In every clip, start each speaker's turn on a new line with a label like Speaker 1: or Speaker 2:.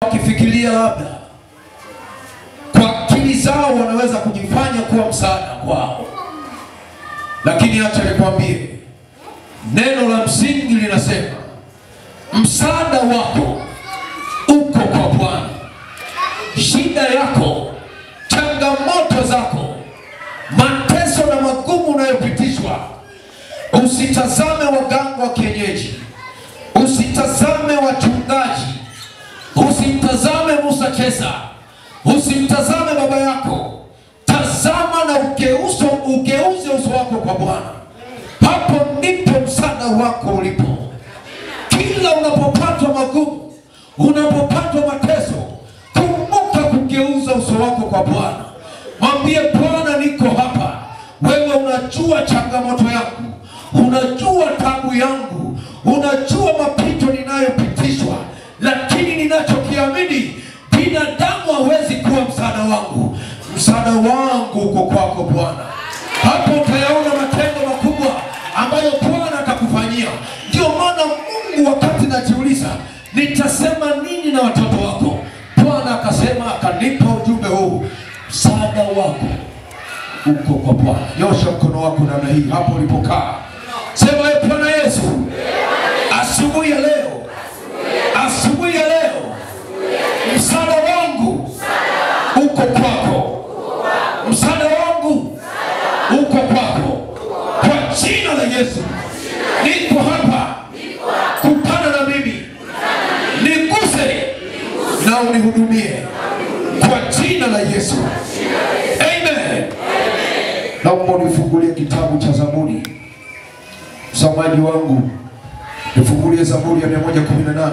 Speaker 1: wakifikiria labda kwa akili zao wanaweza kujifanya kuwa msaada kwao, lakini acha nikwambie, neno la msingi linasema msaada wako uko kwa Bwana. Shida yako, changamoto zako, mateso na magumu unayopitishwa, usitazame waganga wa kienyeji, usitazame wachungaji, usimtazame Musa Chesa, usimtazame baba yako, tazama na ugeuzo, ugeuze uso wako kwa Bwana. Hapo ndipo msaada wako ulipo. Kila unapopatwa magumu, unapopatwa mateso, kumbuka kugeuza uso wako kwa Bwana. Mwambie Bwana, niko hapa. Wewe unajua changamoto yangu, unajua tabu yangu, unajua mapito ninayopitishwa, lakini ninachokiamini, binadamu hawezi kuwa msaada wangu. Msaada wangu uko kwako Bwana. Hapo utayaona matendo makubwa ambayo Bwana atakufanyia. Ndio maana Mungu, wakati najiuliza nitasema nini na watoto wako, Bwana akasema, akanipa ujumbe huu, msaada wako uko kwa Bwana. Nyosha mkono wako namna hii hapo ulipokaa, sema e Bwana Yesu, asubuhi ya leo, asubuhi ya leo, msaada wangu uko kwako, msaada wangu uko kwako, kwa jina la Yesu. Niko hapa kupana na mimi, niguse na unihudumie kwa jina la Yesu, amen. Naomba unifungulie kitabu cha Zaburi, msomaji wangu, nifungulie Zaburi ya 118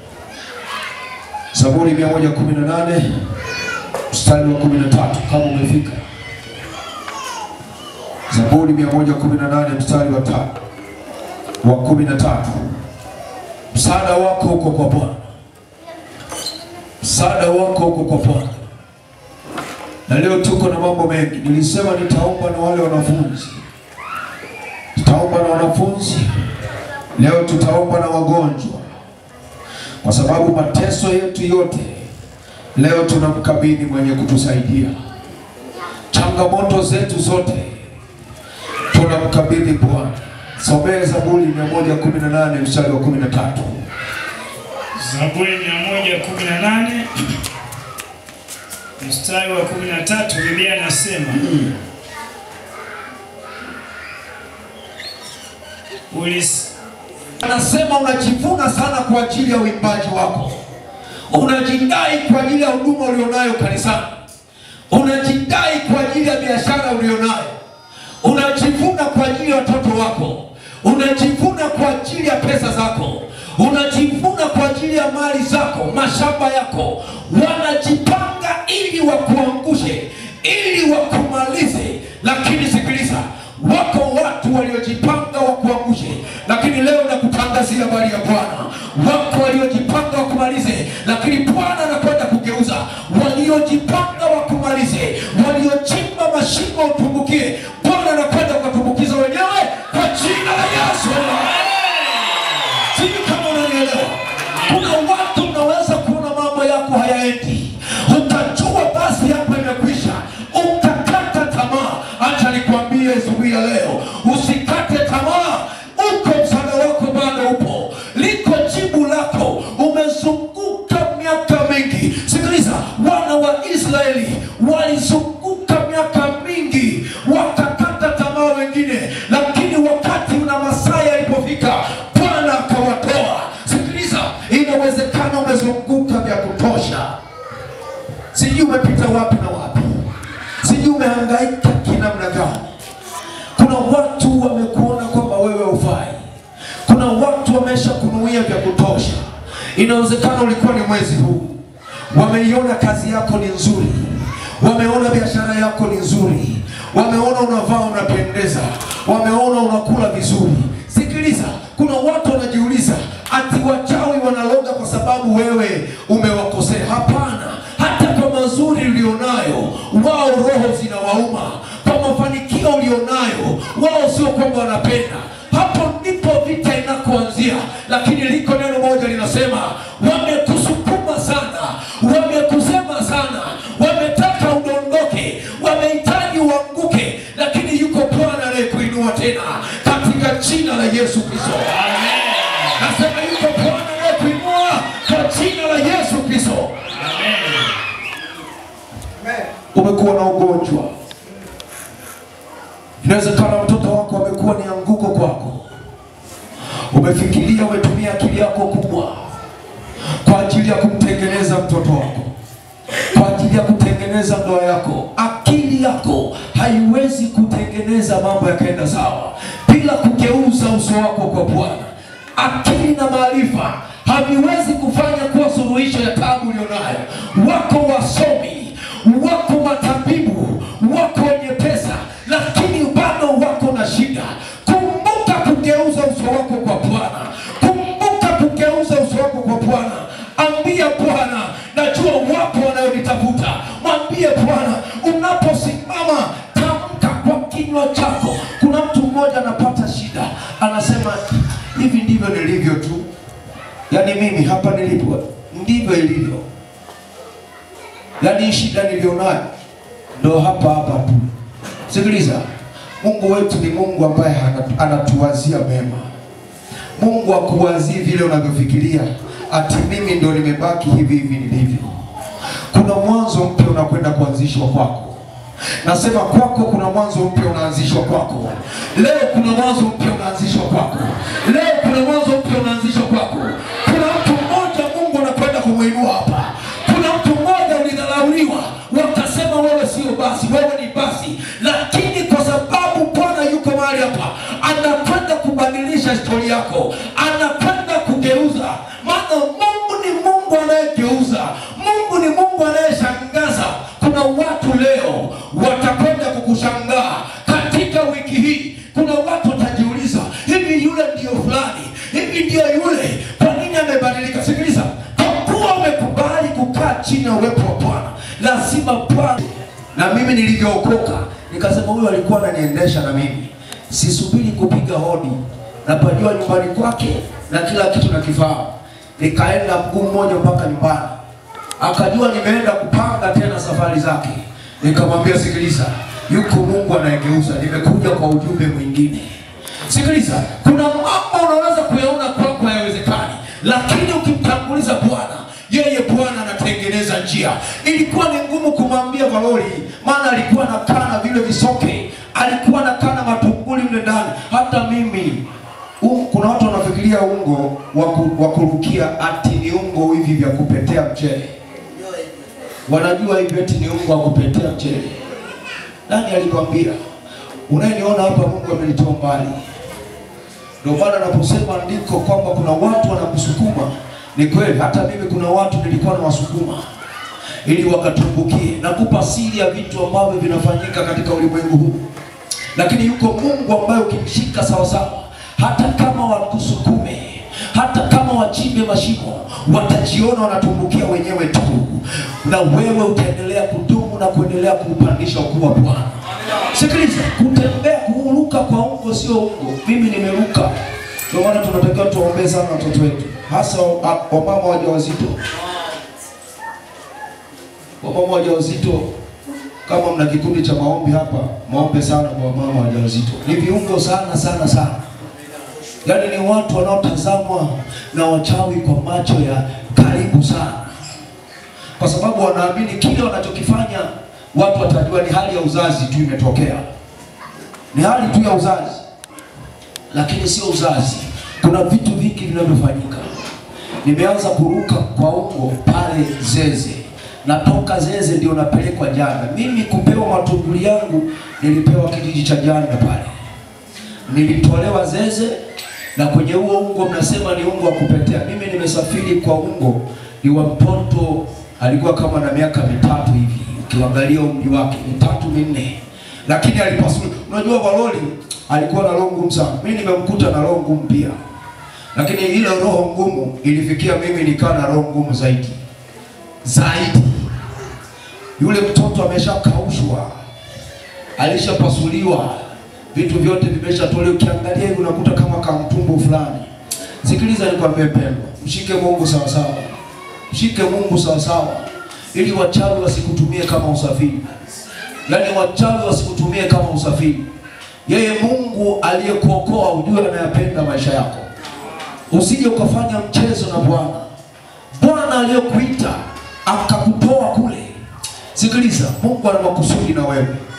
Speaker 1: Zaburi 118 mstari wa 13 kama umefika. Zaburi 118 mstari wa tatu wa 13. Msaada wako uko kwa Bwana, msaada wako uko kwa Bwana. Na leo tuko na mambo mengi. Nilisema nitaomba na wale wanafunzi, tutaomba na wanafunzi leo, tutaomba na wagonjwa, kwa sababu mateso yetu yote leo tunamkabidhi mwenye kutusaidia. Changamoto zetu zote tunamkabidhi Bwana. Somee Zaburi 118 mstari wa 13.
Speaker 2: Zaburi 118 mstari wa 13, Biblia inasema Ulis,
Speaker 1: Anasema unajivuna sana kwa ajili ya uimbaji wako, unajidai kwa ajili ya huduma ulionayo kanisani, unajidai kwa ajili ya biashara ulionayo, unajivuna kwa ajili ya watoto wako, unajivuna kwa ajili ya pesa zako, unajivuna kwa ajili ya mali zako, mashamba yako. Wanajipanga ili wakuangushe, ili wakumalize, lakini sikiliza, wako watu waliojipanga wakuangushe, lakini leo nakutangazia habari ya Bwana. Wako waliojipanga wakumalize, lakini Bwana anakwenda kugeuza. Waliojipanga wakumalize, waliochimba mashimo utumbukie, Bwana anakwenda kuwatumbukiza wenyewe kwa jina la Yesu. Sijui kama unanielewa. Kuna watu mnaweza kuona mambo yako hayaendi, utajua basi hapa imekwisha, utakata tamaa. Acha nikwambie asubuhi ya leo, usikate tamaa. Uko msaada wako bado upo, liko jibu lako. Umezunguka miaka mingi. Sikiliza, wana wa Israeli walizunguka miaka mingi, wakakata tamaa wengine, lakini wakati una masaa yalipofika, Bwana akawatoa. Sikiliza, inawezekana umezunguka vya kutosha, sijui umepita wapi na wapi, sijui umehangaika kinamna gani. Kuna watu wamekuona kwamba wewe hufai, kuna watu wamesha kunuia vya kutosha. Inawezekana ulikuwa ni mwezi huu, wameiona kazi yako ni nzuri, wameona biashara yako ni nzuri, wameona unavaa unapendeza, wameona unakula vizuri. Sikiliza, kuna watu wanajiuliza ati wachawi wanaloga kwa sababu wewe umewakosea. Hapana, hata kwa mazuri ulionayo wao roho zinawauma, kwa mafanikio ulionayo wao sio kwamba wanapenda. Hapo ndipo vita inakoanzia, lakini liko neno moja linasema, wamekusukuma sana umekuwa na ugonjwa. Inawezekana mtoto wako amekuwa ni anguko kwako. Umefikiria, umetumia akili yako kubwa kwa ajili ya kumtengeneza mtoto wako, kwa ajili ya kutengeneza ndoa yako. Akili yako haiwezi kutengeneza mambo yakaenda sawa bila kugeuza uso wako kwa Bwana. Akili na maarifa haviwezi kufanya kuwa suluhisho ya taabu ulionayo. Wako wasomi, wako matabibu, wako wenye pesa, lakini bado wako na shida. Kumbuka kugeuza uso wako kwa Bwana. Kumbuka kugeuza uso wako kwa Bwana. Ambia Bwana, najua wapo wanayonitafuta. Mwambie Bwana, unaposimama tamka kwa kinywa chako. Kuna mtu mmoja anapata shida, anasema hivi ndivyo nilivyo tu, yaani mimi hapa nilipo ndivyo ilivyo, yaani hii shida nilionayo ndo hapa hapa tu. Sikiliza, Mungu wetu ni Mungu ambaye ana- anatuwazia mema. Mungu akuwazii vile unavyofikiria ati mimi ndo nimebaki hivi hivi nilivyo. Kuna mwanzo mpya unakwenda kuanzishwa kwako. Nasema kwako kuna mwanzo mpya unaanzishwa kwako. Leo kuna mwanzo mpya unaanzishwa kwako. Leo kuna mwanzo mpya unaanzishwa kwako. Kuna mtu mmoja Mungu anakwenda kumuinua hapa. Kuna mtu mmoja ulidharauliwa, wakasema wewe sio basi, wewe ni basi, lakini kwa sababu Bwana yuko mahali hapa, anakwenda kubadilisha historia yako, anakwenda kugeuza. Maana Mungu ni Mungu anayegeuza, Mungu ni Mungu anayeshangaza. Kuna watu leo watakwenda kukushangaa katika wiki hii. Kuna watu watajiuliza, hivi yule ndiyo fulani, hivi ndiyo yule, kwa nini amebadilika? Sikiliza, kwa kuwa umekubali kukaa chini ya uwepo wa Bwana, lazima Bwana. Na mimi nilivyookoka nikasema, huyu alikuwa ananiendesha na mimi sisubiri kupiga hodi, napajua nyumbani kwake na kila kitu nakifahamu. Nikaenda mguu mmoja mpaka nyumbani, akajua nimeenda kupanga tena safari zake. Nikamwambia, sikiliza, yuko Mungu anayegeuza, nimekuja kwa ujumbe mwingine. Sikiliza, kuna mambo unaweza kuyaona kwako hayawezekani, lakini ukimtanguliza Bwana, yeye Bwana anatengeneza njia. Ilikuwa ni ngumu kumwambia Valori, maana alikuwa anakaa na vile visoke, alikuwa anakaa na matunguli mle ndani. Hata mimi um, kuna watu wanafikiria ungo wa ku- wa kurukia ati ni ungo hivi vya kupetea mchele, wanajua hivi eti ni ungo wa kupetea mchele. Nani alikwambia? Unayeniona hapa, Mungu amenitoa mbali. Ndio maana naposema andiko kwamba kuna watu wanakusukuma, ni kweli. Hata mimi kuna watu nilikuwa nawasukuma ili wakatumbukie. Nakupa siri ya vitu ambavyo vinafanyika katika ulimwengu huu, lakini yuko Mungu ambaye ukimshika sawasawa, hata kama wakusukume, hata kama wachimbe mashimo, watajiona wanatumbukia wenyewe tu, na wewe utaendelea kudumu na kuendelea kuupandisha ukuu wa Bwana. Sikiliza, kutembea kuruka kwa ungo sio ungo. Mimi nimeruka, ndio maana tunatakiwa tuwaombee sana watoto wetu, hasa wa- wamama wajawazito. Wamama wajawazito, kama mna kikundi cha maombi hapa, maombe sana kwa wamama wajawazito. Ni viungo sana sana sana, yaani ni watu wanaotazamwa na wachawi kwa macho ya karibu sana, kwa sababu wanaamini kile wanachokifanya watu watajua ni hali ya uzazi tu imetokea, ni hali tu ya uzazi, lakini sio uzazi. Kuna vitu vingi vinavyofanyika. Nimeanza kuruka kwa ungo pale Zeze, natoka Zeze ndio napelekwa Janda. Mimi kupewa matunguli yangu nilipewa kijiji cha Janda pale, nilitolewa Zeze na kwenye huo ungo mnasema ni ungo wa kupetea. Mimi nimesafiri kwa ungo ni wa mtoto alikuwa kama na miaka mitatu hivi, ukiangalia umri wake mitatu minne, lakini alipasua. Unajua Valoli alikuwa na roho ngumu sana, mimi nimemkuta na roho ngumu pia, lakini ile roho ngumu ilifikia mimi nikaa na roho ngumu zaidi zaidi. Yule mtoto ameshakaushwa, alishapasuliwa, vitu vyote vimeshatolewa. Ukiangalia hivi unakuta kama kamtumbo fulani. Sikiliza nikwambie, pendwa, mshike Mungu sawa sawa, mshike Mungu sawa sawa, ili wachawi wasikutumie kama usafiri, yaani wachawi wasikutumie kama usafiri. Yeye Mungu aliyekuokoa ujue anayapenda maisha yako, usije ukafanya mchezo na Bwana. Bwana aliyekuita akakutoa kule, Sikiliza, Mungu ana makusudi na wewe.